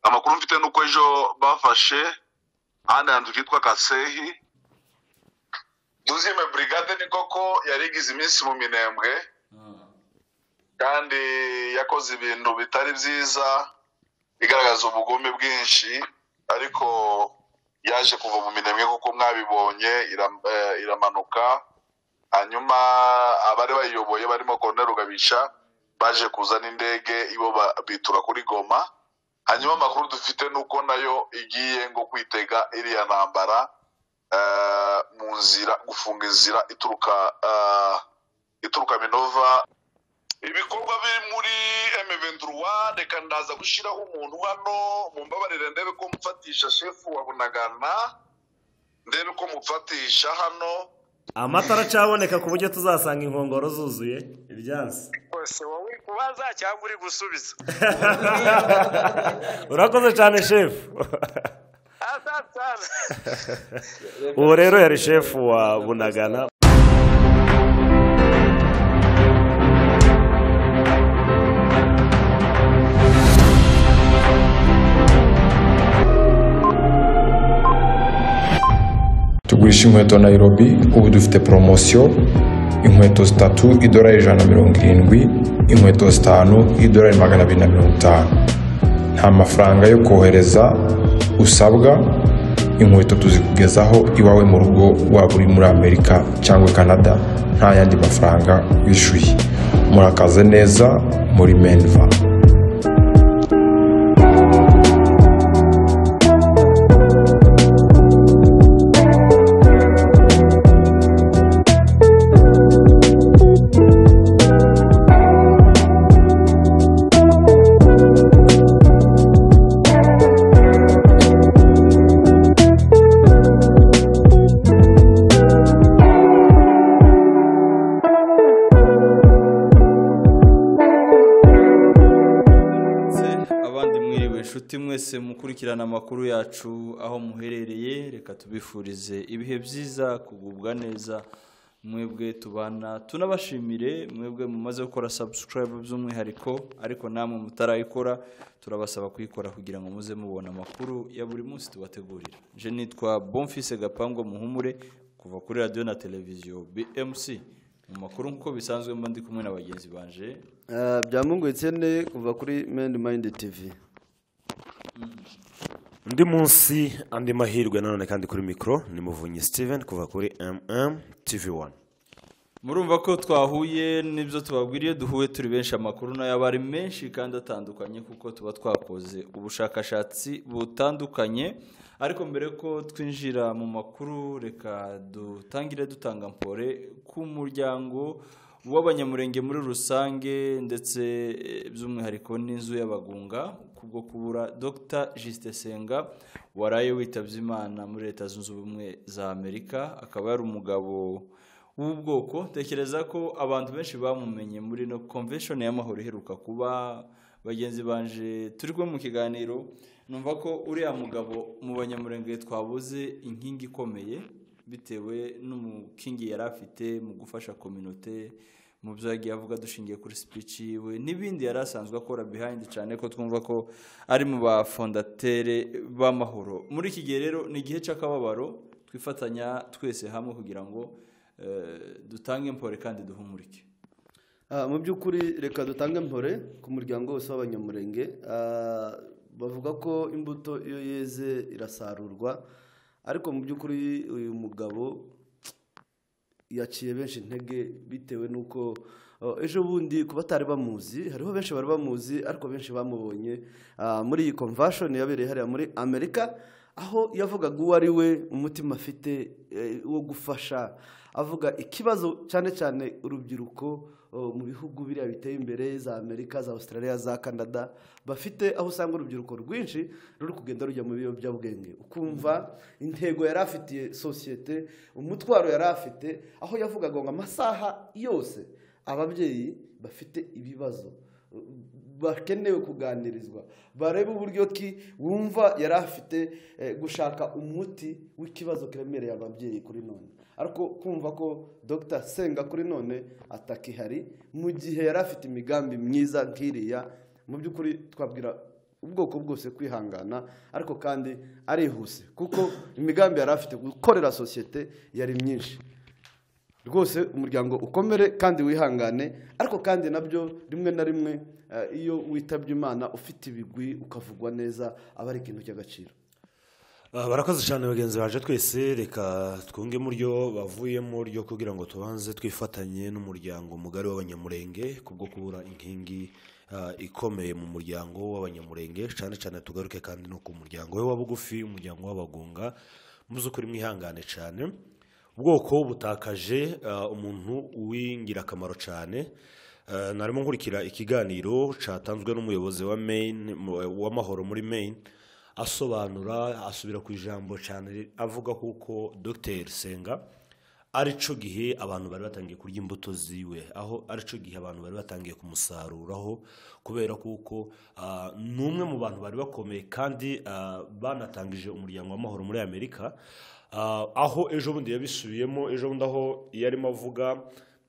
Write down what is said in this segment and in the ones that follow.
amakuru mfite ni uko ejo bafashe ahandi hantu hitwa kasehi duzime burigade ni koko yari igize iminsi mu minembwe kandi yakoze ibintu bitari byiza igaragaza ubugome bwinshi ariko yaje kuva mu minembwe kuko mwabibonye iram- eh, iramanuka hanyuma abari bayiyoboye barimo Colonel Rugabisha baje kuzana indege ibo ba- bitura kuri Goma hanyuma amakuru dufite ni uko nayo igiye ngo kwitega iriya ntambara eh, mu nzira gufunga inzira ituruka eh, ituruka Minova ibikorwa biri muri M23 reka ndaza gushyiraho umuntu hano mumbabarire ndebe ko mfatisha shefu wa Bunagana ndebe ko mumfatisha hano amatara acaboneka ku buryo tuzasanga inkongoro zuzuye ibyansi rwose wowe uri kubaza cyangwa uri gusubiza urakoze cyane shefu asantana ubu rero yari shefu wa bunagana tugurisha inkweto nayirobi ubu dufite poromosiyo inkweto zitatu idorari ijana na mirongo irindwi inkweto zitanu idorari magana abiri na mirongo itanu nta mafaranga yo kohereza usabwa inkweto tuzikugezaho iwawe mu rugo waba uri muri amerika cyangwa canada nta yandi mafaranga wishyuye murakaze neza muri menva ndetse abandi mwiriwe inshuti mwese mukurikirana amakuru yacu aho muherereye reka tubifurize ibihe byiza kugubwa neza mwebwe tubana tunabashimire mwebwe mumaze gukora sabusikarayibu by'umwihariko ariko namwe mutarayikora turabasaba kuyikora kugira ngo muze mubona amakuru ya buri munsi tubategurira je nitwa bomfise gapango muhumure kuva kuri radiyo na televiziyo bmc mu makuru nk'uko bisanzwe mba ndi kumwe na bagenzi banje Eh, byamunguye itsene kuva kuri mani mayindi tivi undi munsi andi mahirwe nanone kandi kuri mikoro ni muvunyi steven kuva kuri mm tv wani murumva ko twahuye n'ibyo tubabwiriye duhuye turi benshi amakuru nayo aba ari menshi kandi atandukanye kuko tuba twakoze ubushakashatsi butandukanye ariko mbere ko twinjira mu makuru reka dutangire dutanga mpore ku muryango w'abanyamurenge muri rusange ndetse eh, by'umwihariko n'inzu y'abagunga kubwo kubura dr jisite senga waraye witabye imana muri leta zunze ubumwe za amerika akaba yari umugabo w'ubwoko tekereza ko abantu benshi bamumenye muri no convention y'amahoro iheruka kuba bagenzi banje turi kumwe mu kiganiro numva ko uriya mugabo mu banyamurenge twabuze inkingi ikomeye bitewe n'umukingi yari afite mu gufasha kominote mu byo yagiye avuga dushingiye kuri speech yiwe n'ibindi yari asanzwe akora behind cyane ko twumva ko ari mu bafondatere b'amahoro muri iki gihe rero ni igihe cy'akababaro twifatanya twese hamwe kugira ngo eh, dutange impore kandi duhumurike Ah, mu by'ukuri reka dutange mpore ku muryango wose w'abanyamurenge Ah, bavuga ko imbuto iyo yeze irasarurwa ariko mu by'ukuri uyu mugabo yaciye benshi intege bitewe n'uko oh, ejo bundi ku batari bamuzi hariho benshi bari bamuzi ariko benshi bamubonye ah, muri iyi convention yabereye hariya muri amerika aho yavugaga uwo ari we umutima afite eh, wo gufasha avuga ikibazo cyane cyane urubyiruko oh, mu bihugu biriya biteye imbere za amerika za australia za canada bafite aho usanga urubyiruko rwinshi ruri kugenda rujya mu biyobyabwenge ukumva intego yari afitiye sosiyete umutwaro yari afite aho yavugaga ngo amasaha yose ababyeyi bafite ibibazo bakenewe kuganirizwa barebe uburyo ki wumva yari afite eh, gushaka umuti w'ikibazo kiremereye ababyeyi kuri none ariko kumva ko dr senga kuri none atakihari mu gihe yari afite imigambi myiza nk'iriya mu by'ukuri twabwira ubwoko bwose kwihangana ariko kandi arihuse kuko imigambi yari afite gukorera sosiyete yari myinshi rwose umuryango ukomere kandi wihangane ariko kandi nabyo rimwe na rimwe eh, iyo witabye imana ufite ibigwi ukavugwa neza aba ari ikintu cy'agaciro Ah, barakoze cyane bagenzi baje twese reka twunge mu ryo bavuyemo ryo kugira ngo tubanze twifatanye n'umuryango mugari w'abanyamurenge kubwo kubura inkingi ah, ikomeye mu muryango w'abanyamurenge cyane cyane tugaruke kandi no ku muryango we wa bugufi umuryango w'abagunga mu by'ukuri mwihangane cyane ubwoko butakaje ah, umuntu w'ingirakamaro cyane Ah, narimo nkurikira ikiganiro cyatanzwe n'umuyobozi wa Maine mu- w'amahoro muri Maine asobanura asubira ku ijambo cyane avuga kuko dr senga aricyo gihe abantu bari batangiye kurya imbuto ziwe aho aricyo gihe abantu bari batangiye kumusaruraho kubera kuko ah, ni umwe mu bantu bari bakomeye kandi ah, banatangije umuryango w'amahoro muri amerika Ah, aho ejo bundi yabisubiyemo ejo bundi aho yarimo avuga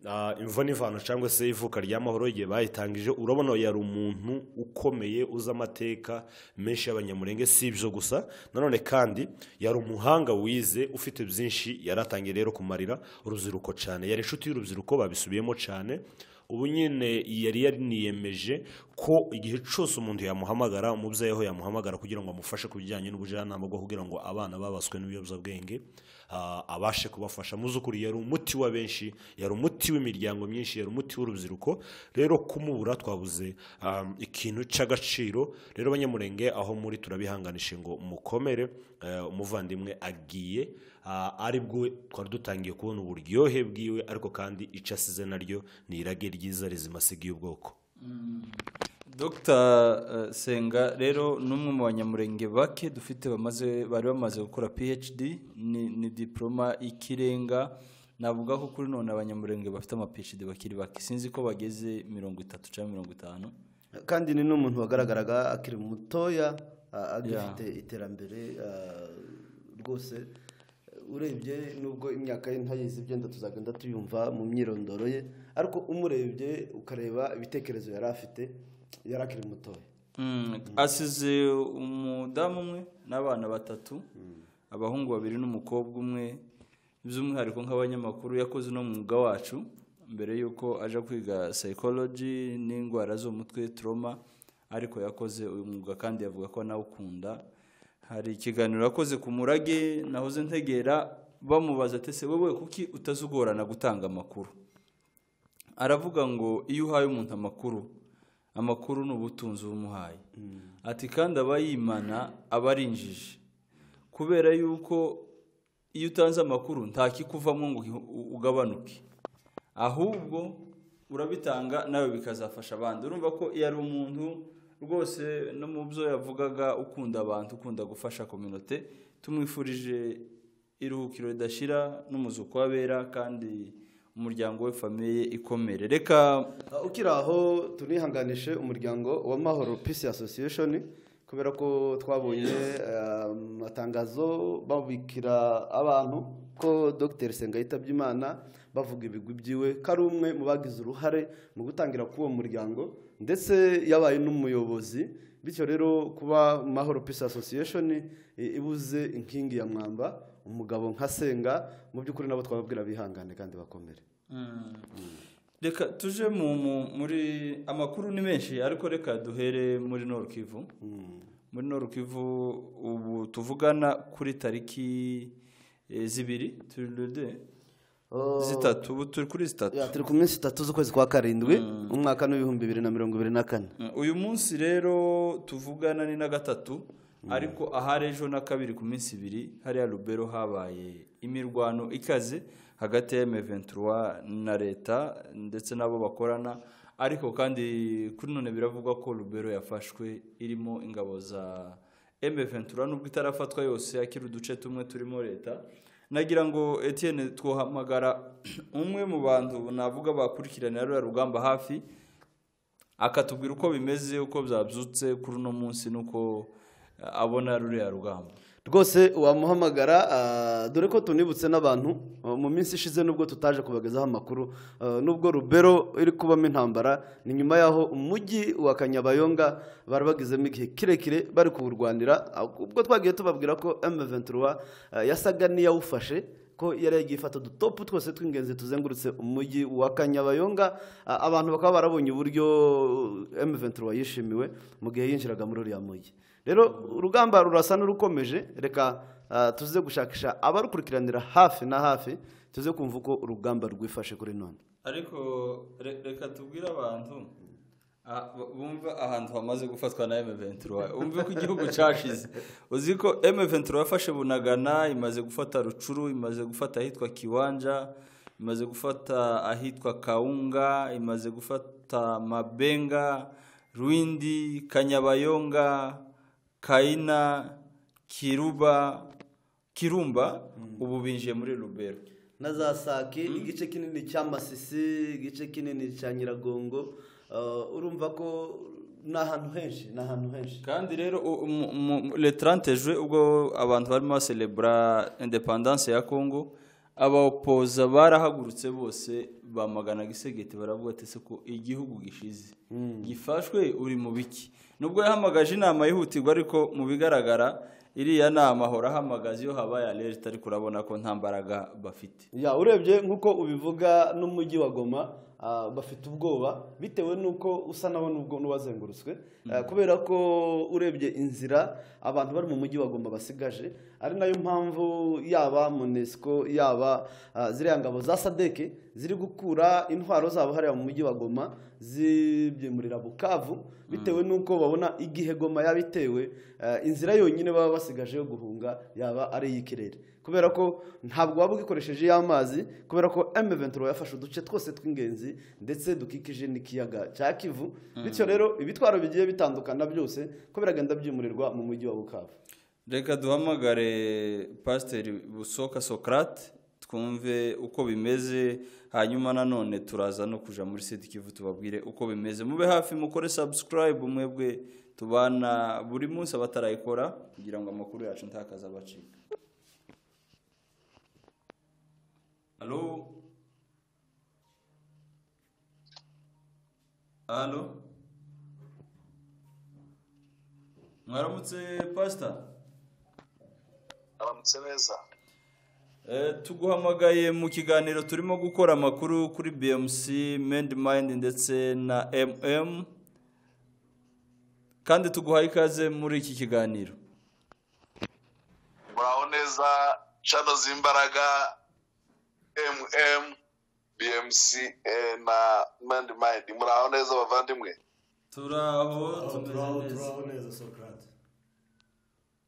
Ah, imvo n'ivano cyangwa se ivuka ry'amahoro igihe bayitangije urabona yari umuntu ukomeye uzi amateka menshi y'abanyamurenge si ibyo gusa nanone kandi yari umuhanga wize ufite byinshi yaratangiye rero kumarira urubyiruko cyane yari inshuti y'urubyiruko babisubiyemo cyane ubu nyine yari yariniyemeje ko igihe cyose umuntu yamuhamagara umubyeyi aho yamuhamagara kugira ngo amufashe ku bijyanye n'ubujyanama bwo kugira ngo abana babaswe n'ibiyobyabwenge ah, abashe kubafasha mu by'ukuri yari umuti wa benshi yari umuti w'imiryango myinshi yari umuti w'urubyiruko rero kumubura twabuze ah, ikintu cy'agaciro rero abanyamurenge aho muri turabihanganisha ngo mukomere eh, umuvandimwe agiye Ah, aribwo twari dutangiye kubona uburyohe bwiwe ariko kandi icyo asize naryo ni irage ryiza rizima asigaye ubwoko dogita senga rero ni umwe mu banyamurenge bake dufite bamaze bari bamaze gukora phd ni ni diporoma y'ikirenga navuga ko kuri none abanyamurenge bafite ama phd bakiri bake sinzi ko bageze mirongo itatu cyangwa mirongo itanu kandi ni n'umuntu wagaragaraga akiri mutoya ah, agifite iterambere ah, rwose urebye nubwo imyaka ye ntayizi byenda tuzagenda tuyumva mu myirondoro ye ariko umurebye ukareba ibitekerezo yari afite yari akiri mutoya Mm, asize umudamu umwe n'abana batatu abahungu babiri n'umukobwa umwe by'umwihariko nk'abanyamakuru yakoze uno mwuga wacu mbere y'uko aja kwiga psychology n'indwara zo mu mutwe trauma ariko yakoze uyu mwuga kandi yavuga ko anawukunda hari ikiganiro yakoze ku murage nahoze ntegera bamubaza ati se wowe kuki utazugorana gutanga amakuru aravuga ngo iyo uhaye umuntu amakuru amakuru ni ubutunzi uba umuhaye ati kandi aba yimana aba ari injiji kubera yuko iyo utanze amakuru nta kikuvamo ngo uhi- u- ugabanuke ahubwo urabitanga nawe bikazafasha abandi urumva ko iyo ari umuntu rwose no mu byo yavugaga ukunda abantu ukunda gufasha kominote tumwifurije iruhukiro ridashira n'umuzuko w'abera kandi umuryango we famiye ikomere reka Ah, ukiri aho tunihanganishe umuryango wa mahoro peace association kubera ko twabonye ah, amatangazo babikira abantu ko dr senga yitabye imana bavuga ibigwi byiwe ko ari umwe mu bagize uruhare mu gutangira k'uwo muryango ndetse yabaye n'umuyobozi bityo rero kuba mahoro peace association i- ibuze inkingi ya mwamba umugabo nka senga mu by'ukuri nabo twababwira bihangane kandi bakomere reka tuje mu- mu- muri amakuru ni menshi ariko reka duhere muri norukivu muri norukivu ubu tuvugana kuri tariki eh, zibiri turi lude zitatu ubu turi kuri zitatu Ya, turi ku minsi itatu z'ukwezi kwa karindwi umwaka n'ibihumbi bibiri na mirongo ibiri na kane Mm, uyu munsi rero tuvugana ni na gatatu ariko ahari ejo na kabiri ku minsi ibiri hariya rubero habaye imirwano ikaze hagati ya M23 na leta ndetse n'abo bakorana ariko kandi kuri none biravugwa ko rubero yafashwe irimo ingabo za M23 nubwo itarafatwa yose akiri uduce tumwe turimo leta nagira ngo Etienne twohamagara umwe mu bantu navuga bakurikiranira ruriya rugamba hafi akatubwira uko bimeze uko byabyutse kuri uno munsi n'uko abona ruriya rugamba rwose wamuhamagara ah, dore ko tunibutse n'abantu ah, mu minsi ishize nubwo tutaje kubagezaho amakuru ah, nubwo rubero iri kubamo intambara ni nyuma y'aho umujyi wa kanyabayonga bari bagezemo igihe kirekire bari kuwurwanira ah, ubwo twagiye tubabwira ko M23 ah, yasaga n'iyawufashe ko yari yagiye ifata udutopu twose tw'ingenzi tuzengurutse umujyi wa kanyabayonga A- abantu bakaba barabonye uburyo M23 wayishimiwe mu gihe yinjiraga muri uriya mujyi rero urugamba rurasa n'urukomeje reka ah, tuze gushakisha abarukurikiranira hafi na hafi tuze kumva uko urugamba rwifashe kuri none ariko re- reka tubwire abantu ah, bu- bumva ahantu hamaze gufatwa na M23 umve ko igihugu cyashize uzi ko M23 yafashe Bunagana imaze gufata Rucuru imaze gufata ahitwa Kiwanja imaze gufata ahitwa Kaunga imaze gufata Mabenga Rwindi Kanyabayonga Kaina Kiruba Kirumba ubu binjiye muri Rubero na za sake igice kinini cya masisi igice kinini cya nyiragongo urumva ko ni ahantu henshi ni ahantu henshi kandi rero u- mu- mu- le 30 juin ubwo abantu barimo baselebura independance ya congo abapoza barahagurutse bose bamagana gisegeti baravuga ati se ko igihugu gishize gifashwe uri mu biki nubwo yahamagaje inama yihutirwa ariko mu bigaragara iriya nama ahora ahamagaza iyo habaye alerte ariko urabona ko nta mbaraga bafite ya urebye nk'uko ubivuga n'umujyi wa goma ah, bafite ubwoba bitewe n'uko usa nawe n'ubwo n'uwazengurutswe Ah, kubera ko urebye inzira abantu bari mu mujyi wa goma basigaje ari nayo mpamvu yaba munesco yaba ah, ziriya ngabo za sadeke ziri gukura intwaro zabo hariya mu mujyi wa goma zibyimurira bukavu bitewe n'uko babona igihe goma yaba itewe ah, inzira yonyine baba basigaje yo guhunga yaba ari iy'ikirere kubera ko ntabwo waba ugikoresheje iyo amazi kubera ko M23 yafashe uduce twose tw'ingenzi ndetse dukikije n'ikiyaga cya Kivu bityo rero ibitwaro bigiye bitandukana byose ko biragenda byimurirwa mu mujyi wa Bukavu reka duhamagare pasiteri busoka socrate twumve uko bimeze hanyuma nanone turaza no kuja muri sidi kivu tubabwire uko bimeze mube hafi mukore subscribe mwebwe tubana buri munsi abatarayikora kugira ngo amakuru yacu ntakaza abacika halo halo mwaramutse pasita aramutse neza Eh, tuguhamagaye mu kiganiro turimo gukora amakuru kuri bmc mind ndetse na mm kandi tuguhaye ikaze muri iki kiganiro muraho neza cano z'imbaraga mm bmc eh, na mandi mayindi muraho neza bavandimwe turaho tumeze neza neza sokarate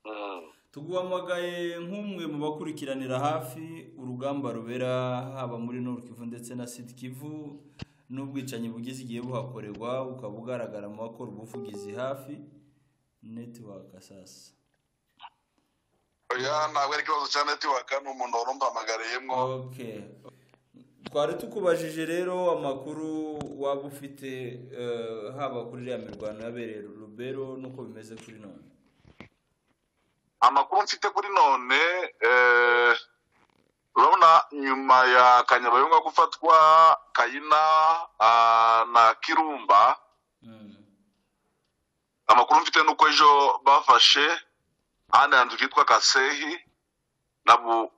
Mm. tuguhamagaye nk'umwe mu bakurikiranira hafi urugamba rubera haba muri Nord Kivu ndetse na Sud Kivu n'ubwicanyi bugize igihe buhakorerwa ukaba ugaragara mu bakora ubuvugizi hafi network sasa oya ntabwo ari ikibazo cya netiwaka ni umuntu wari umpamagariyemo okay twari tukubajije rero amakuru waba ufite eh, haba kuri iriya mirwano yabereye rubero n'uko bimeze kuri none amakuru mfite kuri none eh, urabona nyuma ya kanyabayonga gufatwa kayina ah, na kirumba Mm. amakuru mfite ni uko ejo bafashe ahandi hantu kitwa kasehi na bu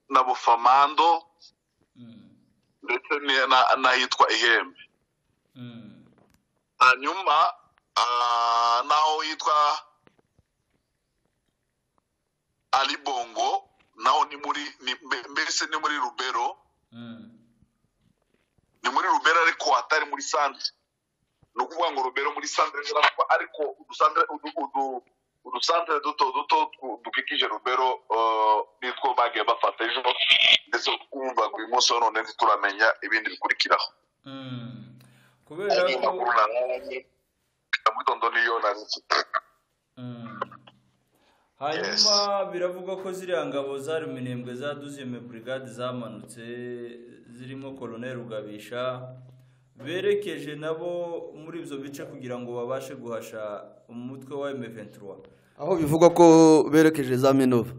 na bufamando Mm. ndetse ni- na- n'ahitwa ihembe Mm. hanyuma ah, n'aho hitwa aribongo naho ni muri ni- mbe- mbese ni muri rubero Mm. ni muri rubera ariko atari muri sandire ni ukuvuga ngo rubero muri sandire ariko udusandire udu- udu- udusandire duto duto twu- dukikije rubero eh, nitwo bagiye bafata ejo ndetse twumva ngo uyu munsi wa none ntituramenya ibindi bikurikiraho Mm. kubera Ayo ko makuru narabonye mu gitondo niyo nari mfite Mm. hanyuma biravugwa ko ziriya ngabo zari minembwe za duzime burigade zamanutse zirimo koloneli rugabisha berekeje nabo muri ibyo bice kugira ngo babashe guhasha umutwe wa emeventura aho bivugwa ko berekeje za minova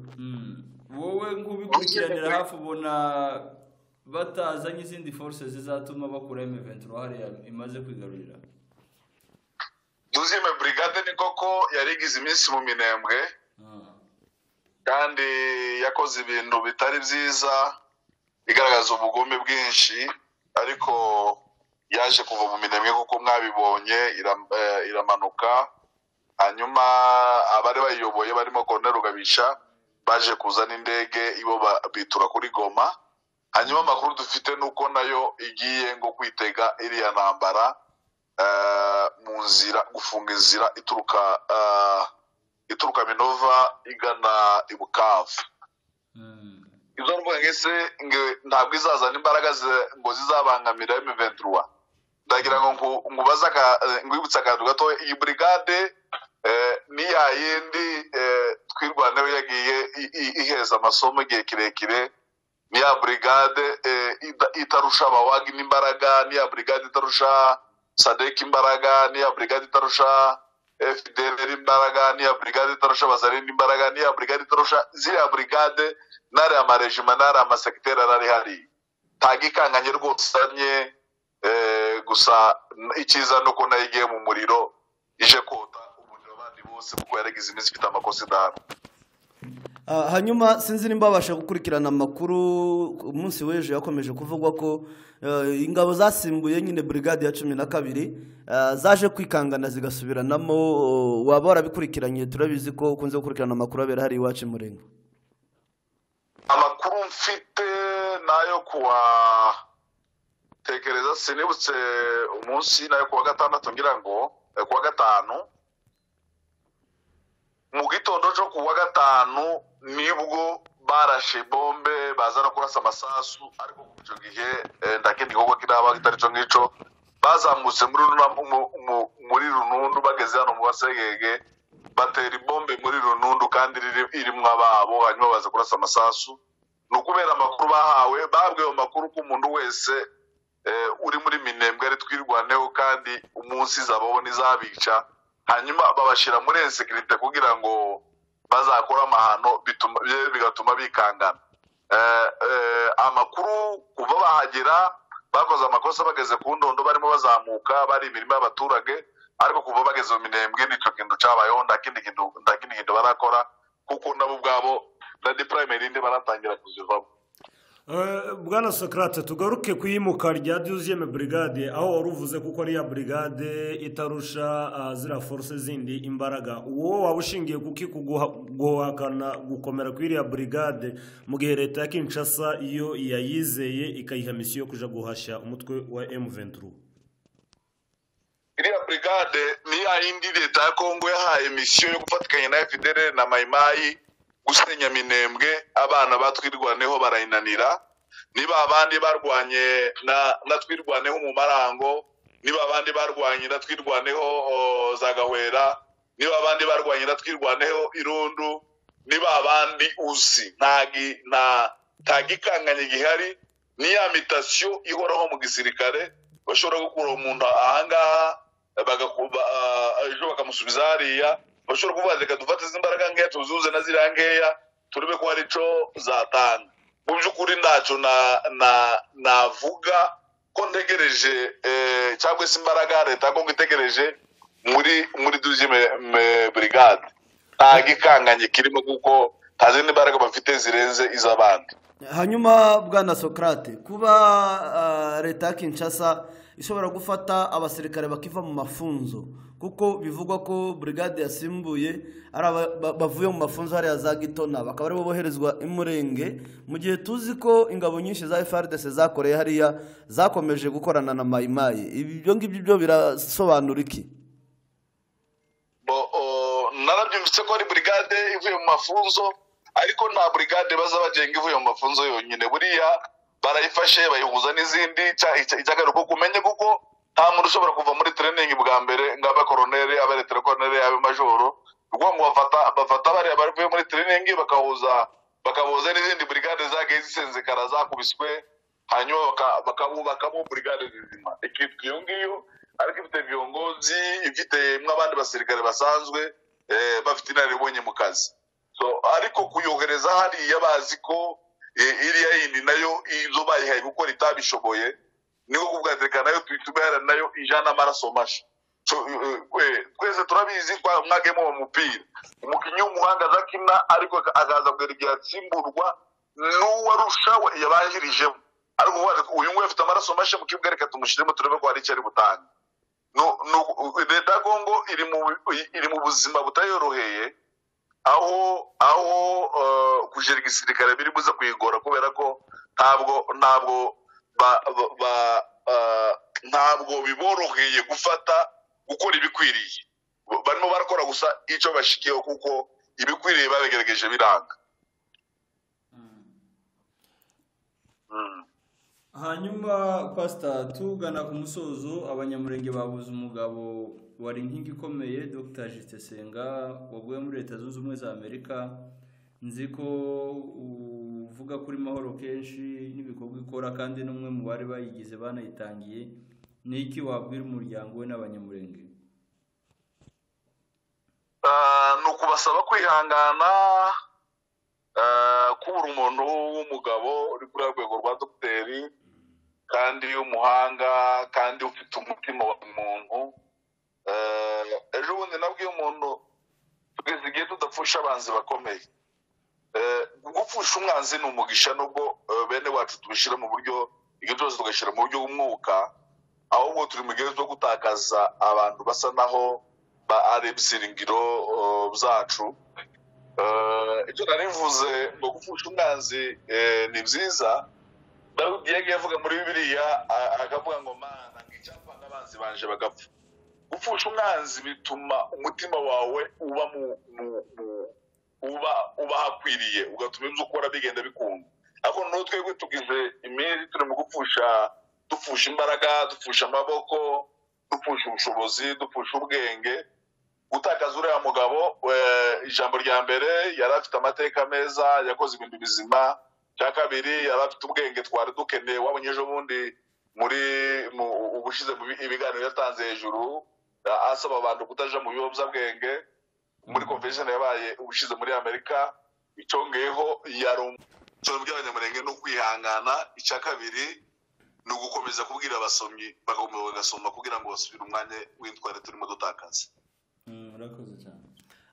wowe nk'ubikurikiranira hafi ubona batazanye izindi force zizatuma bakura emeventura hariya imaze kwigarurira duzime burigade ni koko yari igize iminsi mu minembwe Ah. kandi yakoze ibintu bitari byiza igaragaza ubugome bwinshi ariko yaje kuva mu minembwe kuko mwabibonye iram- eh, iramanuka hanyuma abari bayiyoboye barimo Colonel Rugabisha baje kuzana indege ibo ba- bitura kuri Goma hanyuma amakuru dufite nuko nayo igiye ngo kwitega iriya ntambara eh, mu nzira gufunga inzira ituruka eh, ituruka minova igana i bukavu Mm. izo mvuga nk'ese nge- ntabwo izazana imbaraga zi- ngo zizabangamira M23 ndagira ngo nku- nkubaze aka- eh, nkwibutse akantu gato iyi burigade eh, ni ya yindi eh, twirwanaho yagiye i- i- iheza amasomo igihe kirekire ni ya burigade eh, ida- itarusha abawagi n'imbaraga ni ya burigade itarusha sadek imbaraga ni ya burigade itarusha fdr imbaraga ni ya burigade itarusha abazarindi imbaraga ni ya burigade itarusha ziriya burigade n'ariya marejima n'ariya amasekiteri arari hari ntabwo ikanganye rwose usanye eh, gusa n- icyiza ni uko nayo igiye mu muriro ije kota umuriro abandi bose kuko yaragize iminsi ifite amakosa idanu Ah, hanyuma sinzi nimba babasha gukurikirana amakuru umunsi w'ejo yakomeje kuvugwa ko eh, ingabo zasimbuye nyine burigade ya cumi na kabiri ah, zaje kwikangana zigasubiranamo oh, waba warabikurikiranye turabizi ko ukunze gukurikirana amakuru abera hari iwacu murenge amakuru mfite nayo kuwa tekereza sinibutse umunsi nayo kuwa gatandatu ngira ngo eh, kuwa gatanu mu gitondo cyo kuwa gatanu nibwo barashe bombe baza no kurasa amasasu ariko kuva icyo gihe eh, ndakindi gikorwa kinaba kitari cyo ngicyo bazamutse muri runa- mu- mu- muri runundu bageze hano mu basegege batera ibombe muri runundu kandi riri- irimwo ababo hanyuma baza kurasa amasasu ni ukubera amakuru bahawe babwiwe amakuru ko umuntu wese eh, uri muri minembwe ari twirwaneho kandi umunsi izabaho n'izabica hanyuma babashyira muri ensekirite kugira ngo bazakore amahano bituma- bi- bigatuma bikangana Eh, eh, amakuru kuva bahagera bakoze amakosa bageze ku ndondo barimo bazamuka bari imirimo y'abaturage ariko kuva bageze mu minembwe nicyo kintu cyabayeho nta kindi kintu nta kindi kintu barakora kuko nabo ubwabo na dipurayimerinde baratangira kuzivamo bwana sokarate tugaruke ku iyimuka rya duziyeme burigade aho wari uvuze kuko ari iya burigade itarusha ah, ziriya foruse zindi imbaraga wowe waba ushingiye kuki kuguha- guhakana gukomera kuri iriya burigade mu gihe leta ya kinshasa iyo yayizeye ikayiha misiyo yo kuja guhashya umutwe wa m23 iriya burigade ni ya yindi leta ya kongo yahaye misiyo yo gufatikanya na fdr na mayimayi gusenya minembwe abana batwirwaneho barayinanira niba abandi barwanye na na twirwaneho mu marango niba abandi barwanye na twirwaneho o, za gahwera niba abandi barwanye na twirwaneho irundu niba abandi uzi ntagi nta ntagikanganye gihari ni ya mitasiyo ihoraho mu gisirikare bashobora gukura umuntu ahangaha bagakuba ah, ejo bakamusubiza hariya bashobora kuvuga reka dufate izi imbaraga nkeya tuzuze na ziriya nkeya turebe ko hari icyo zatanga mu by'ukuri ntacyo na- na- navuga ko ntegereje eh, cyangwa se imbaraga leta ya kongo itegereje muri muri duzime burigade nta gikanganye kirimo kuko nta zindi mbaraga bafite zirenze iz'abandi hanyuma bwana sokarate kuba ah, leta ya kinshasa ishobora gufata abasirikare bakiva mu mafunzo kuko bivugwa ko burigade yasimbuye ari aba- ba- bavuye mu mafunzo hariya za gitona bakaba aribo boherezwa imurenge mu gihe tuzi ko ingabo nyinshi za frdc zakoreye hariya zakomeje gukorana na mayimayi ibyo ngibyo byo birasobanura iki Bo- o, narabyumvise ko ari burigade ivuye mu mafunzo ariko nta burigade baza bagenga ivuye mu mafunzo yonyine buriya barayifashe bayihuza n'izindi cya- icya- icyagaruko kumenye kuko nta muntu ushobora kuva muri tereningi bwa mbere ngo abe koroneri abe retire koroneri abe majoro ubwo ngo bafata bafata bariya bavuye muri tereningi bakahuza bakahuza n'izindi burigade zagiye zisenzekara zakubiswe hanyuma baka- bakabubakamo burigade zizima ikitwa iyo ngiyo ariko ifite viyongozi ifite nk'abandi basirikare basanzwe eh, bafite inararibonye mu kazi so ariko kuyohereza hariya bazi ko eh, iriya yindi nayo izo bayihaye gukora itabishoboye niko kuvuga reka nayo tuyitume hari nayo ijana amaraso mashya So, eh, eh, twese turabizi kwa mwage mu mupira umukinnyi w'umuhanga azakina ariko aka- akaza mbere igihe atsimburwa n'uwarusha we yabanjirijemo ariko uvuga ati, uyu nguyu afite amaraso mashya mu kibuga reka tumushyiremo turebe ko hari icyo ari butange No- no- leta ya kongo iri mu iri mu buzima butayoroheye aho aho eh, kujera igisirikare biri buze kuyigora kubera ko ntabwo ntabwo ba- ba- ba- eh, ntabwo biboroheye gufata gukora ibikwiriye Ba- barimo barakora gusa icyo bashikiyeho kuko ibikwiriye babigerageje biranga Mm. hanyuma pasita tugana ku musozo abanyamurenge babuze umugabo wari inkingi ikomeye dr jitesenga waguye muri leta zunze ubumwe za amerika nzi ko uvuga kuri mahoro kenshi n'ibikorwa ikora kandi n'umwe mu bari bayigize banayitangiye ni iki wabwira umuryango we n'abanyamurenge Ah, ni ukubasaba kwihangana ah, kubura umuntu w'umugabo uri kuri urwo rwego rwa dogiteri kandi w'umuhanga kandi ufite umutima wa muntu Ah, ejo bundi nabwiye umuntu tugeze igihe tudapfusha abanzi bakomeye Eh, gupfusha umwanzi ni umugisha nubwo eh, bene wacu tubishyira mu buryo ibyo byose tugashyira mu buryo bw'umwuka ahubwo turi mu gihe cyo gutakaza abantu basa naho ba ari ibisiringiro eh, byacu Eh, icyo nari mvuze ngo gupfusha umwanzi eh, ni byiza dawidi yagiye avuga muri bibiliya a- akavuga ngo mana ngo icyapa n'abanzi banje bagapfa gupfusha umwanzi bituma umutima wawe uba mu, mu, mu uba uba hakwiriye ugatuma ibyo ukora bigenda bikunda ariko n'ubu twebwe tugize iminsi turi mu gupfusha dupfusha imbaraga dupfusha amaboko dupfusha ubushobozi dupfusha ubwenge gutakaza uriya mugabo eh, ijambo rya mbere yari afite amateka meza yakoze ibintu bizima cya kabiri yari afite ubwenge twari dukeneye wabonye ejo bundi muri mu ubushize mu bi- ibiganiro yatanze hejuru eh, asaba abantu kutaja mu biyobyabwenge muri convention yabaye ubushize muri amerika icyongeyeho yari umuco by'abanyamurenge no kwihangana icya kabiri ni ugukomeza kubwira abasomyi bagakomeza bagasoma kugira ngo basubire umwanya w'intware turimo dutakaza urakoze cyane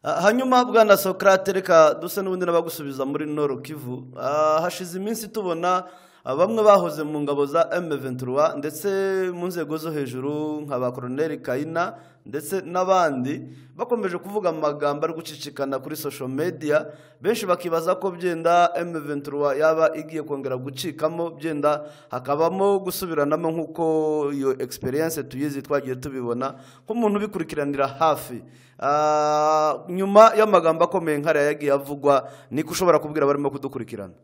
Ah, hanyuma bwana sokarate reka dusa n'ubundi n'abagusubiza muri noro kivu Ah, hashize iminsi tubona ah, bamwe bahoze mu ngabo za M23 ndetse mu nzego zo hejuru nka ba koroneri kayina ndetse n'abandi bakomeje kuvuga amagambo ari gucicikana kuri social media benshi bakibaza ko byenda M23 yaba igiye kongera gucikamo byenda hakabamo gusubiranamo nk'uko iyo experience tuyizi twagiye tubibona nk'umuntu ubikurikiranira hafi Ah, nyuma y'amagambo akomeye nkariya yagiye avugwa niko ushobora kubwira abarimo kudukurikirana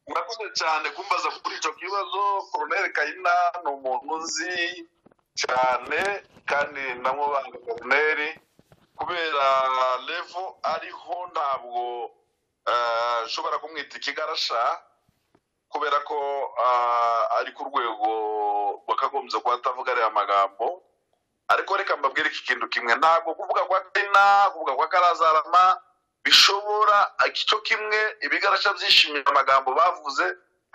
murakoze cyane kumbaza kuri icyo kibazo koroneri kayina ni umuntu uzi cyane kandi namubanga koroneri kubera levo ariho ntabwo eh, nshobora kumwita ikigarasha kubera ko ah, ari ku rwego bakagombye kuba atavuga ariya magambo ariko reka mbabwire iki kintu kimwe ntabwo kuvuga kwa kayina kuvuga kwa karazarama bishobora icyo kimwe ibigarasha byishimira amagambo bavuze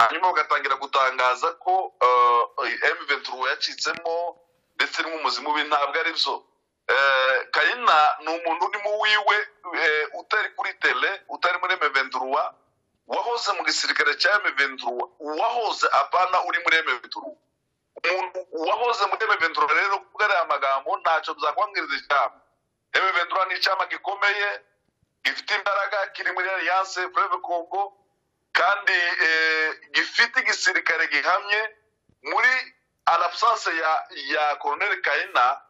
hanyuma bagatangira gutangaza ko M23 yacitsemo ndetse n'umuzi mubi ntabwo ari byo Eh, kayina ni umuntu urimo wiwe eh, utari kuri tele utari muri M23 wahoze mu gisirikare cya M23 wahoze apana uri muri M23 umuntu wahoze muri M23 rero kuvuga aya magambo ntacyo byakwangiriza icyama M23 ni icyama gikomeye gifite imbaraga kiri muri alliance fleuve congo kandi eh, gifite igisirikare gihamye muri alabsance ya ya colonel kayina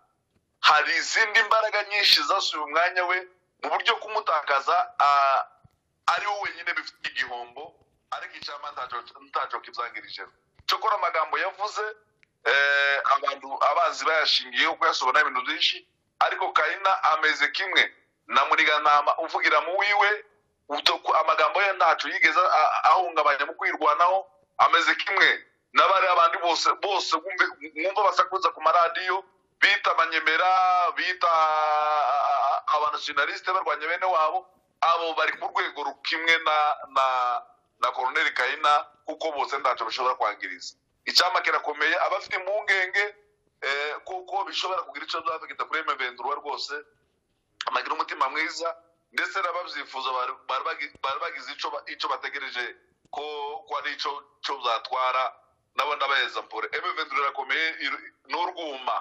hari izindi mbaraga nyinshi zasuye umwanya we mu buryo kumutakaza ah, ari we wenyine bifite igihombo ariko icyama ntacyo- ntacyo kibyangirije cyokora amagambo yavuze eh, abantu abazi bayashingiyeho kuyasobanura ibintu byinshi ariko kayina ameze kimwe na muriganama uvugira mu wiwe ubwo- amagambo ye ntacu yigeze a- ahungabanya mu kwirwanaho ameze kimwe n'abari abandi bose bose mwumve- mwumva basakuza ku maradiyo bita abanyemera bita abanationaliste barwanya bene wabo abo bari ku rwego rukimwe na na na koroneri kayina kuko bose ntacyo bishobora kwangiriza icyampa kirakomeye abafite impungenge eh, kuko bishobora kugira icyo byafekita kuri eme ventura rwose bagira umutima mwiza ndetse n'ababyifuza bari- bari bagi- bari bagize icyo ba- icyo bategereje ko ko ari icyo cyo zatwara nabo ndabaheza mpore eme ventura irakomeye iru- ni urwuma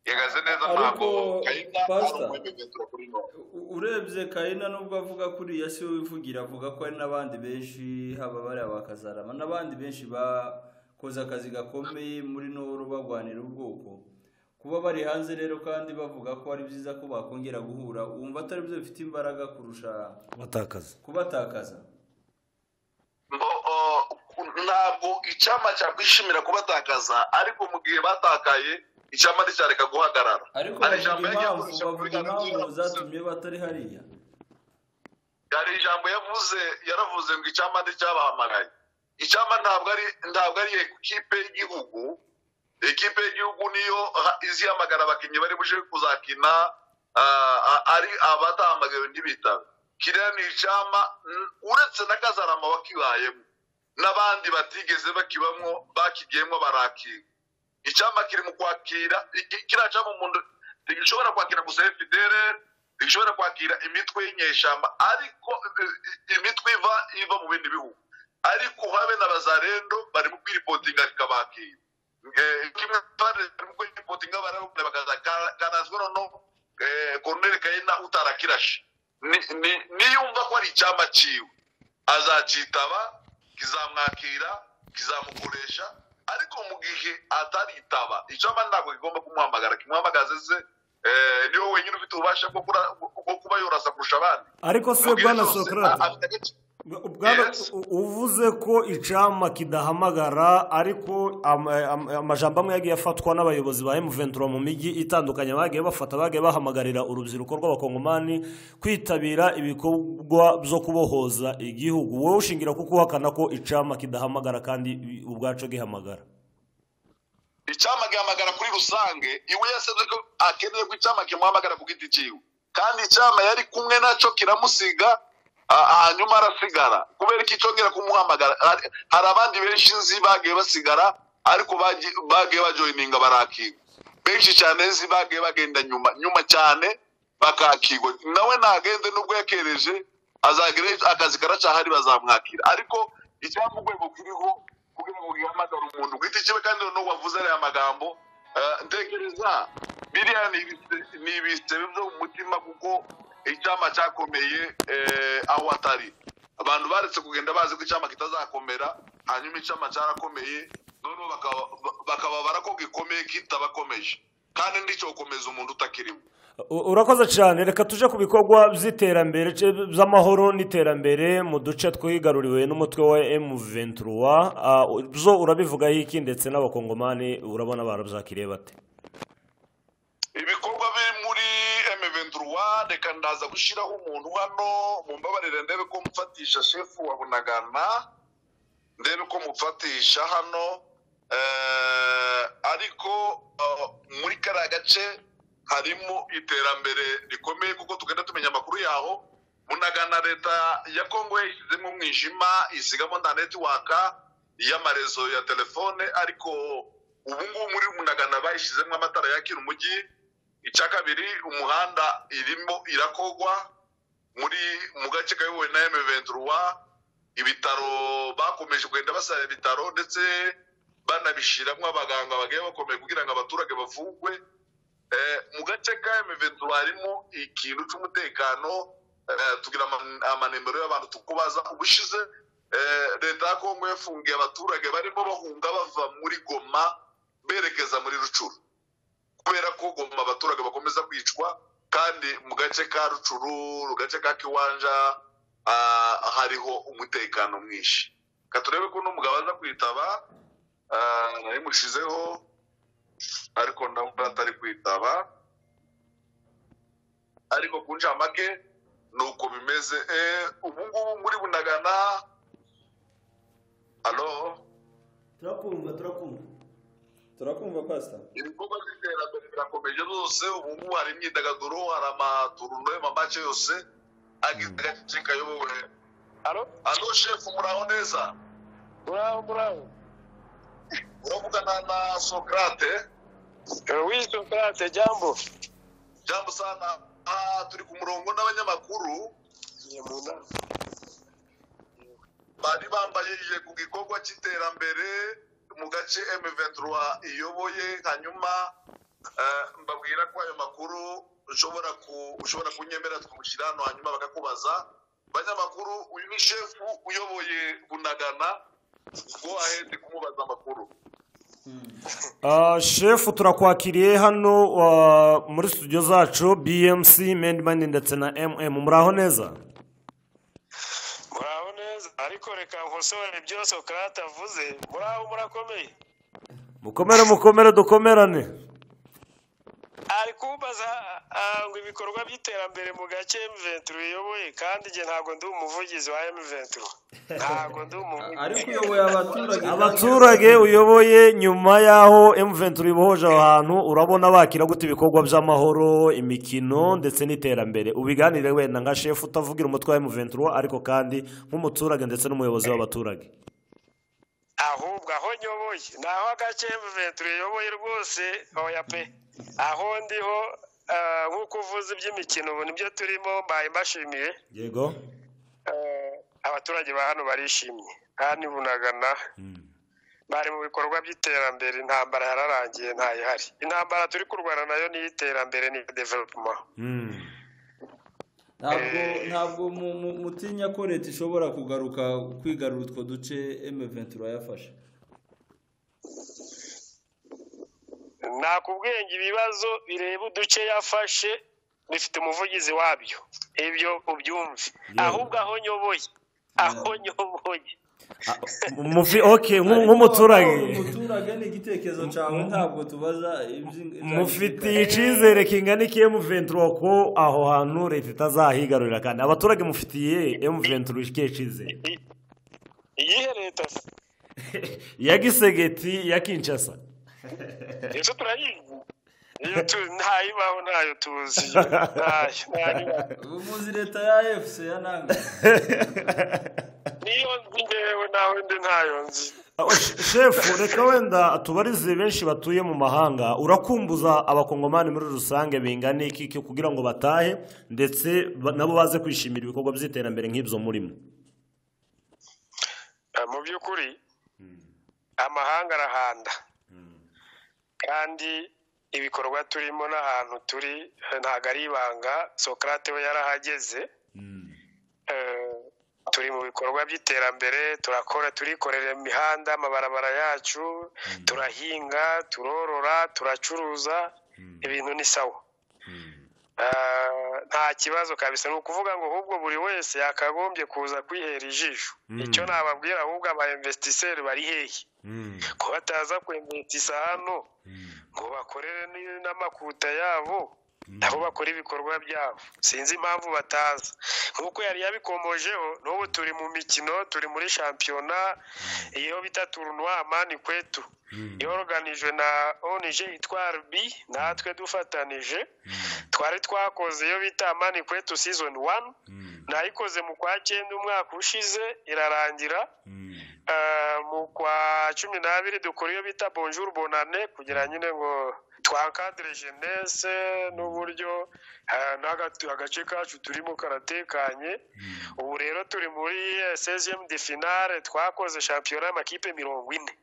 yagaze neza Ariko, ntabwo kayita ari Pastor, umweme ventura kuri none U- urebye kayina nubwo avuga kuriya si we wivugira avuga ko hari n'abandi benshi haba bariya ba kazarama n'abandi benshi bakoze akazi gakomeye muri noro barwanira ubwoko kuba bari hanze rero kandi bavuga ko ari byiza ko bakongera guhura wumva atari byo bifite imbaraga kurusha batakaza kubatakaza Mbo- o- ntabwo icyama cyakwishimira kubatakaza ariko mu gihe batakaye icyama nticyareka guhagarara ariko bavuga Hari ijambo yagiye impamvu akoresha kuri bavuga impamvu Gatandatu. zatumye batari hariya hari ijambo yavuze yaravuze ngo icyama nticyabahamagaye icyama ntabwo ari ntabwo ari ekipe y'igihugu ekipe y'igihugu niyo ha- izi hamagara abakinnyi bari buje kuzakina ah, ah, ari abatahamagawe ntibitabe kiriya ni icyama mm, uretse na kazarama wakibayemo n'abandi batigeze bakibamwo bakigiyemo barakira icyama kiri mu kwakira iki- kiriya cyama umuntu gishobora kwakira gusa efuperi gishobora kwakira imitwe y'inyeshyamba ariko eh, eh, imitwe iva iva mu bindi bihugu ariko habe na bazarendo bari mu kwiripotinga kabakira Eh, kimwe n'abandi bari mu kwiripotinga barabona bakaza "Ka- kanazwe noneho eh, koroneri kayina utarakirashe Ni- ni- niyumva ko ari icyama cyiwe azakitaba kizamwakira kizamukoresha ariko mu gihe ataritaba icyama ntabwo kigomba kumuhamagara kimuhamagaze ze eh, niwe wenyine ufite ububasha bwo kura- bwo kuba yorasa kurusha abandi ariko se Mu gihe bwana cyose, sokarate a- afite agace- ubwana Yes. u- uvuze ko icama kidahamagara ariko am- am- amajambo amwe yagiye afatwa n'abayobozi ba emuventura mu mijyi itandukanye bagiye bafata bagiye bahamagarira urubyiruko rw'abakongomani kwitabira ibikorwa byo kubohoza igihugu wowe ushingira kuko uhakana ko icama kidahamagara kandi ubwacu gihamagara icyama gihamagara kuri rusange iwe yasabye ko akeneye ko icyama kimuhamagara ku giti cyiwe kandi icyama yari kumwe nacyo kiramusiga ah, hanyuma arasigara kubera ko icyongera kumuhamagara Hari- hari abandi benshi nzi bagiye basigara ariko bagi- bagiye bajoyininga barakigwa benshi cyane nzi bagiye bagenda nyuma nyuma cyane bakakigwa nawe ntagende n'ubwo yakereje azagira akazi karacahari bazamwakira ariko icyapa urwego kiriho kugira ngo gihamagare umuntu ku giti cyiwe kandi noneho wavuze ariya magambo eh, ntekereza biriya ni ibise- ni ibisebe byo mu mutima kuko icyama cyakomeye eh, aho atari abantu baretse kugenda bazi ko icyama kitazakomera hanyuma icyama cyarakomeye noneho bakaba bakababara ko gikomeye kitabakomeje kandi nticyokomeza umuntu utakirimo U- urakoze cyane reka tuje ku bikorwa by'iterambere ce- by'amahoro n'iterambere mu duce twigaruriwe n'umutwe wa M23 Ah, u- zo urabivugaho iki ndetse n'abakongomani urabona barabyakiriye bate ibikorwa biri muri M23 reka ndaza gushyiraho umuntu hano mumbabarire ndebe ko mfatisha shefu wa bunagana ndebe ko mufatisha hano eh, ariko eh, muri kariya gace harimo iterambere rikomeye kuko tugenda tumenya amakuru yaho bunagana leta ya kongo yashyizemo umwijima isigamo nta netiwaka y'amarezo ya telefone ariko ubu ngubu muri bunagana bayishyizemo amatara yakira umujyi icya kabiri umuhanda irimo irakogwa muri mu gace kayobowe na M23 ibitaro bakomeje kugenda basaba ibitaro ndetse banabishyiramo abaganga bagiye bakomeye kugira ngo abaturage bavugwe Eh, mu gace ka M23 harimo ikintu cy'umutekano eh, tugira ama- amanimero y'abantu tukubaza ubushize eh, leta ya Kongo yafungiye abaturage barimo bahunga bava muri Goma berekeza muri Rucuru kubera ko Goma abaturage bakomeza kwicwa kandi mu gace ka Rucuru mu gace ka Kiwanja ah, hariho umutekano mwinshi ka turebe ko n'umugabo aza kwitaba ah, nabimushizeho ariko ndabona atari kwitaba ariko ku ncamake nuko bimeze eh, ubu ngubu muri bunagana alo turakumva turakumva turakumva pasita ibikorwa by'iterambere birakomeje rwose ubu ngubu hari imyidagaduro hari amaturuno y'amamace yose agace kayobowe Alo? alo shefu muraho neza Muraho, muraho. uravugana na sokrate Eh, Oui, Socrate, jambo. jambo sana Ah, turi ku murongo n'abanyamakuru Ni mu nama. bari bambajije ku gikorwa cy'iterambere mu gace M23 iyoboye hanyuma eh, mbabwira ko ayo makuru ushobora ku ushobora kunyemera tukamushyira hano hanyuma bakakubaza banyamakuru uyu ni shefu uyoboye bunagana go ahead kumubaza amakuru Ah, shefu turakwakiriye hano ah, muri studio zacu bmc mendimani ndetse na mm muraho neza Muraho neza. Ariko reka nkosore ibyo Socrate avuze. Muraho murakomeye. mukomere mukomere dukomerane ari kumbaza ah, ngo ibikorwa by'iterambere mu gace M23 iyoboye kandi njye ntabwo ndi umuvugizi wa M23 ntabwo ndi umuvugizi ariko uyoboye abaturage abaturage uyoboye nyuma y'aho M23 ibohoje aho hantu urabona bakira gute ibikorwa by'amahoro imikino ndetse n'iterambere ubiganire wenda nka shefu utavugira umutwe wa M23 ariko kandi nk'umuturage ndetse n'umuyobozi w'abaturage ahubwo aho nyoboye ni aho agace M23 iyoboye rwose hoya pe aho ndiho ah, nk'uko uvuze iby'imikino ubu nibyo turimo mbaye mbashimiye yego Eh, abaturage ba hano barishimye kandi bunagana bari mu bikorwa by'iterambere intambara yararangiye ntayihari intambara turi kurwana nayo ni iy'iterambere ni development ntabwo ntabwo mu- mu- mutinya ko leta ishobora kugaruka kwigarura utwo duce M23 yafashe nakubwiye ngo ibibazo bireba uduce yafashe bifite umuvugizi wabyo ibyo ubyumve ahubwo aho nyoboye aho nyoboye Mufi- okay, nk'u- Ariko nk'umuturage umuturage ni igitekerezo cyawe ntabwo tubaza iby'ingi- mufitiye icyizere kingana iki M23 ko aho hantu leta itazahigarurira kandi abaturage mufitiye M23 ikihe cyizere iyihe leta se ya gisegeti ya kinshasa izo turayizi iyo tu ntayibaho ntayo tuzi ntayo ntayibaho ubuvuzi leta ya fc ya nanga niyo nzi ngewe naho ndi ntayo nzi Aho, she- shefu reka wenda tubarize benshi batuye mu mahanga urakumbuza abakongomani muri rusange bingana iki iki kugira ngo batahe ndetse ba- nabo baze kwishimira ibikorwa by'iterambere nk'ibyo murimo Eh, mu by'ukuri amahanga arahanda kandi ibikorwa turimo n'ahantu turi eh, ntabwo ari ibanga sokrate we yarahageze Eh, turi mu bikorwa by'iterambere turakora turikorera imihanda amabarabara yacu turahinga turorora turacuruza ibintu ni sawa Eh, nta kibazo kabisa ni ukuvuga ngo ahubwo buri wese yakagombye kuza kwihera ijisho icyo nababwira ahubwo aba investisseur bari hehe ko bataza kwemvitisa hano ngo bakorere ni- n'amakuta yabo aho bakora ibikorwa byabo sinzi impamvu bataza nk'uko yari yabikomojeho n'ubu turi mu mikino turi muri shampiyona iyo bita turunwama ni kwetu yoroganijwe na onije itwara bi natwe dufatanije twari twakoze iyo bita mani kwetu season one nayikoze mu kwa cyenda umwaka ushize irarangira Eh, mu kwa cumi n'abiri dukora iyo bita bonjour bonane kugira nyine ngo twankadire jenese n'uburyo eh, n'aga- agace kacu turimo karatekanye ubu rero turi muri seziyemu de finale twakoze shampiyona y'amakipe mirongo ine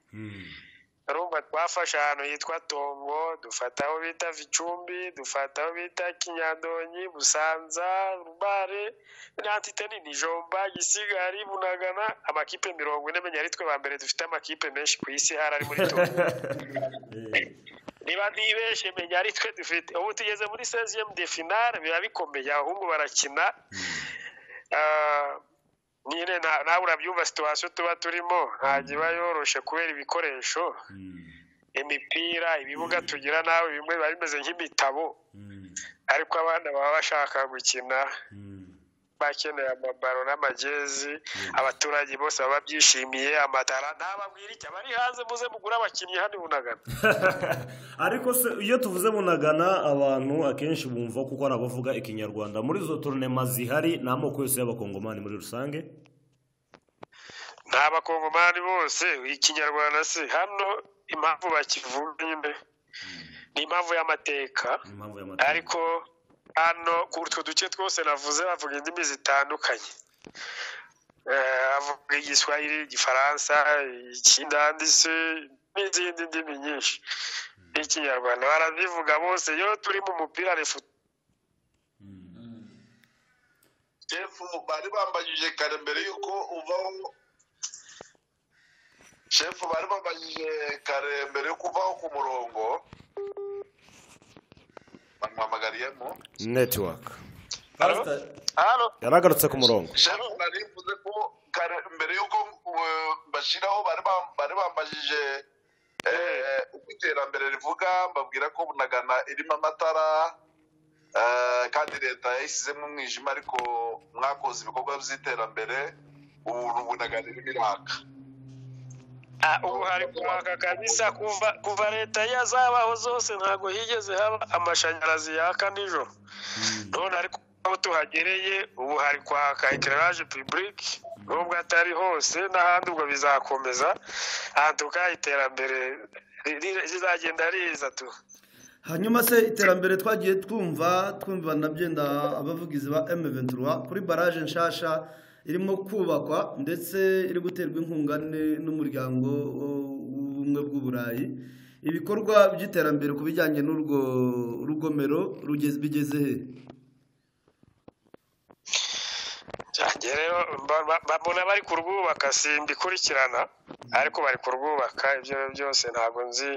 urumva twafashe ahantu hitwa tongo dufata aho bita vicumbi dufata aho bita kinyandonyi busanza rubare n'antiteni nijomba gisigari bunagana amakipe mirongo ine menya ari twe ba mbere dufite amakipe menshi ku isi hari ari muri tongo niba ntibeshe menya ari twe dufite ubu tugeze muri seziyemu de finale biba bikomeye ahubwo barakina Ah, nyine nta- nawe urabyumva situwasiyo tuba turimo ntabwo iba yoroshe kubera ibikoresho imipira ibibuga tugira nawe bimwe biba bimeze nk'imitabo ariko abana baba bashaka gukina bakeneye amabaro n'amagezi abaturage bose baba babyishimiye amatara ntababwira icyo abari hanze muze mugure abakinnyi hano i bunagana ariko se iyo tuvuze bunagana abantu akenshi bumva kuko ari abavuga ikinyarwanda muri izo turunema zihari ni amoko yose y'abakongomani muri rusange ni abakongomani bose ikinyarwanda se hano impamvu bakivuga nyine ni impamvu y'amateka ni impamvu y'amateka ariko hano ku utwo duce twose navuze bavuga indimi zitandukanye Eh, avuga igiswahili igifaransa ikindandi se n'izindi ndimi nyinshi n'ikinyarwanda barazivuga bose iyo turi mu mupira refu shefu bari bambajije kare mbere y'uko uvaho shefu bari bambajije kare mbere y'uko uvaho ku murongo bamuhamagariyemo netiwaka hano yaragarutse ku murongo shefu nari mvuze ko kare mbere y'uko eh, mbashyiraho bari bam- bari bambajije eh, uko iterambere rivuga mbabwira ko bunagana irimo amatara eh, kandi leta yayishyizemo umwijima ariko mwakoze ibikorwa by'iterambere ubu bunagana irimo iraka Ah, ubu hari kwaka kabisa kuva kuva leta iyo zabaho zose ntabwo higeze haba amashanyarazi yaka nijoro none ariko aho tuhagereye ubu hari kwaka ekiraraje pibulike nubwo atari hose n'ahandi ubwo bizakomeza ahantuka iterambere ri- ri- rizagenda riza tu hanyuma se iterambere twagiye twumva twumva nabyenda abavugizi ba M23 kuri baraje nshasha irimo kubakwa ndetse iri guterwa inkunga ne- n'umuryango wo- w'ubumwe bw'uburayi ibikorwa by'iterambere ku bijyanye n'urwo rugomero rugeze bigeze he njye rero mba- mba- mbabona bari kurwubaka simbikurikirana ariko bari kurwubaka ibyo byose ntabwo nzi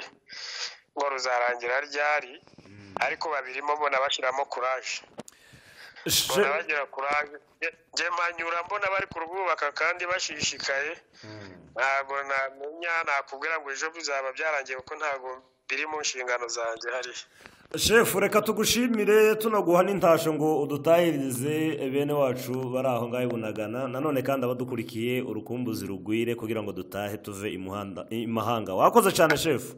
ngo ruzarangira ryari ariko babirimo mbona bashyiramo kuraje mbona bagira kuraje Nge- nge mpanyura mbona bari kurwubaka kandi bashishikaye ntabwo namenya nakubwira ngo ejo bizaba byarangiye kuko ntabwo biri mu nshingano zanjye hariya shefu reka tugushimire tunaguha n'intasho ngo udutahirize bene wacu bari aho ngaho i bunagana nanone kandi abadukurikiye urukumbuzi rugwire kugira ngo dutahe tuve i muhanda- i mahanga wakoze cyane shefu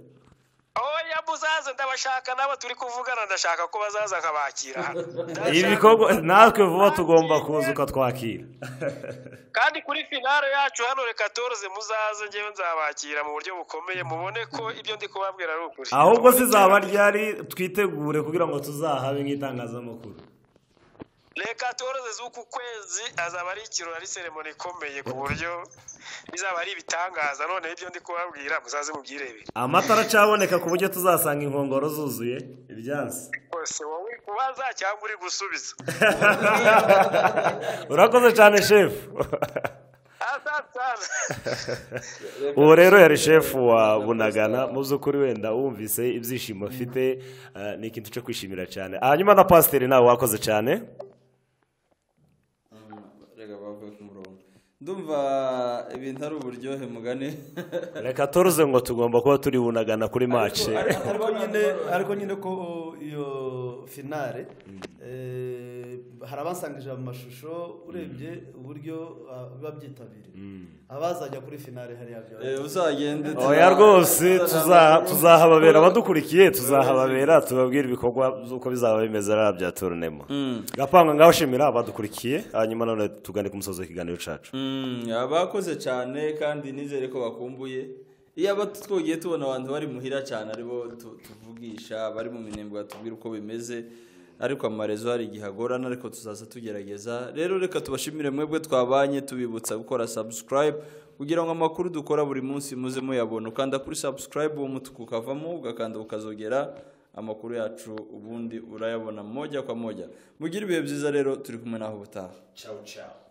oya muzaze ndabashaka n'abo turi kuvugana ndashaka ko bazaza nkabakira hano ibi bikorwa natwe vuba tugomba kuza ukatwakira kandi kuri finale yacu hano reka toroze muzaze ngewe nzabakira mu buryo bukomeye mubone ko ibyo ndi kubabwira ari ukuri ahubwo zizaba ryari twitegure kugira ngo tuzahabe nk'itangazamakuru reka toroze z'uku kwezi azaba ari ikirori ari seremoni ikomeye ku buryo bizaba ari ibitangaza noneho ibyo ndi kubabwira muzaze mubyirebere amatara acaboneka ku buryo tuzasanga inkongoro zuzuye ibyansi rwose wowe kubaza cyangwa uri gusubiza urakoze cyane shefu asante cyane ubu rero yari shefu wa bunagana mu by'ukuri wenda wumvise ibyishimo afite eh, ni ikintu cyo kwishimira cyane hanyuma na pasiteri nawe wakoze cyane reka bavuye ku murongo ndumva ibintu ari uburyohe mugane reka turuze ngo tugomba kuba turi bunagana kuri mace ariko nyine ariko nyine ko iyo finale eh, hari abasangije amashusho urebye uburyo ah, biba byitabiriye abazajya kuri finale hariya byaba Eh, uzagende oya rwose tuza- tuzahababera abadukurikiye tuzahababera tubabwire ibikorwa by'uko bizaba bimeze rero bya turunemo gapanga ngaho shimira abadukurikiye hanyuma none tugane ku musozi w'ikiganiro cyacu Mm, abakoze cyane kandi nizere ko bakumbuye iyo aba twogiye tubona abantu bari muhira cyane aribo tu- tuvugisha bari mu minembwe batubwira uko bimeze ariko amarezo hari igihe agorana ariko tuzaza tugerageza rero reka tubashimire mwebwe twabanye tubibutsa gukora subscribe kugira ngo amakuru dukora buri munsi muze muyabona ukanda kuri subscribe uwo mutuku ukavamo ugakanda ukazogera amakuru yacu ubundi urayabona moja kwa moja mugire ibihe byiza rero turi kumwe naho ubutaha ciao ciao